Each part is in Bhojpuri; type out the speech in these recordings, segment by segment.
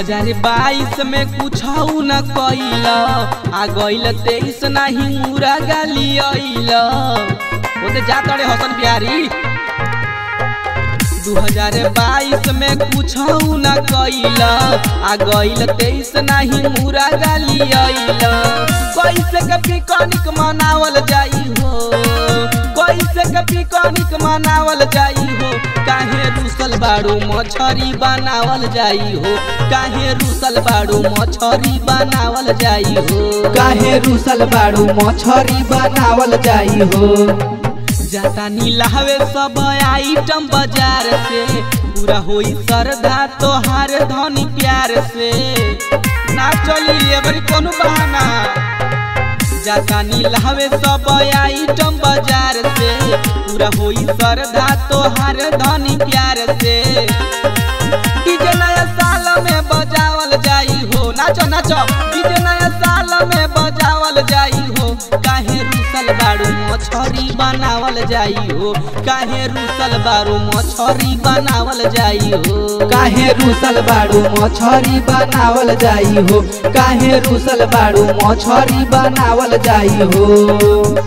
2022 में कुछ न कैल आ गइल तेईस नाही मुरा गाली अइल ओते जा तड़े हसन बिहारी 2022 में कुछ न कैल आ गइल तेईस नाही मुरा गाली अइल कैसे के पिकनिक मनावल जाई हो कैसे के पिकनिक मनावल जाई हो काहे रूसल बाड़ू मछरी बनावल जाई हो काहे रूसल बाड़ू मछरी बनावल जाई हो काहे रूसल बाड़ू मछरी बनावल जाई हो जाता नीलावे सब आइटम बाजार से पूरा होई श्रद्धा तोहार धनी प्यार से ना चली एबरी कोनो बहाना जाता नीलावे सब आइटम बाजार से पूरा होई श्रद्धा तोहार धनी प्यार से डीजे नया साल में बजावल जाई हो नाचो नाचो डीजे नया साल में बजावल जाई हो काहे रूसल बाड़ू मछरी बनावल जाई हो काहे रूसल बाड़ू मछरी बनावल जाई हो काहे रूसल बाड़ू मछरी बनावल जाई हो काहे रूसल बाड़ू मछरी बनावल जाई हो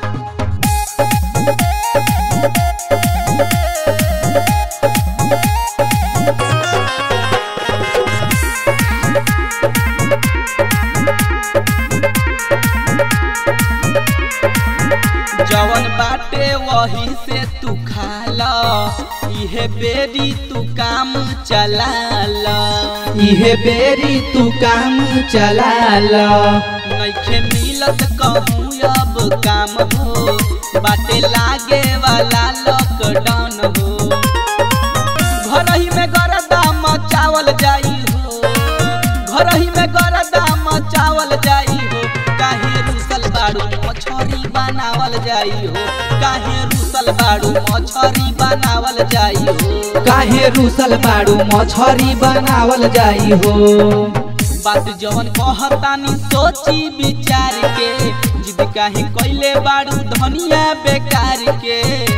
जवन बाटे वही से तू खाला इहे बेरी तू काम चलाल इहे बेरी तू काम चलाल नइखे मिलत कहूँ अब काम हो बाटे लागे वाला लॉकडाउन हो घर ही में गरदा मचावल जाई हो घर ही में गरदा मचावल जाई हो काहे रूसल बाड़ू मछरी बनावल जाई हो काहे रूसल बाड़ू मछरी बनावल जाई हो काहे रूसल बाड़ू मछरी बनावल जाई हो बात जवन कहतानी सोची विचार के जिद काहे कैले बाड़ू धनिया बेकार के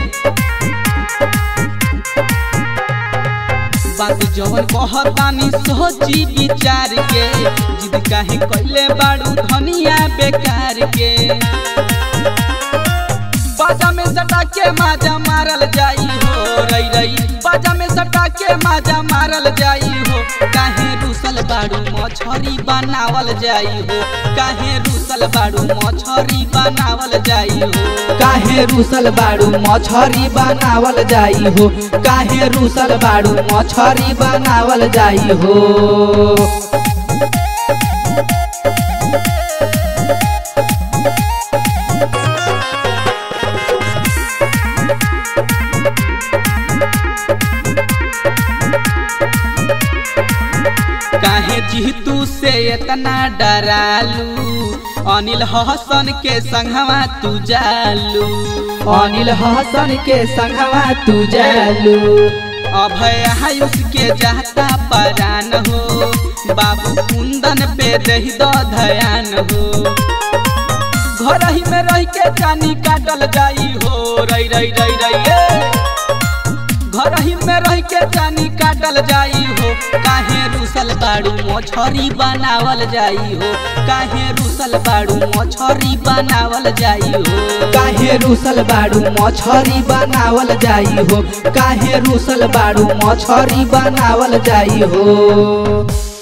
बात जवन कहतानी सोची विचार के जिद काहे कैले बाड़ू धनिया बेकार के बाजा में सटा के माजा मारल जाई हो रई रई बाजा में सटा के माजा मारल जाई हो काहे रूसल बाड़ू मछरी बनावल जाई हो काहे रूसल बाड़ू मछरी बनावल जाई हो काहे रूसल बाड़ू मछरी बनावल जाई हो काहे रूसल बाड़ू मछरी बनावल जाई हो काहे जीतू से इतना डरालू अनिल हसन के संगवा तू जालू अनिल हसन के संगवा तू जालू अभय आयुष के जाता परान हो बाबू कुंदन पे रही दो धयान हो घर ही में रह के जानी काटल जाई हो रई रई रई रई ए। घर ही में रह के जानी काटल जाई हो काहे रूसल बाड़ू मछरी बनावल जाई हो काहे रूसल बाड़ू मछरी बनावल जाई हो काहे रूसल बाड़ू मछरी बनावल जाई हो काहे रूसल बाड़ू मछरी बनावल जाई हो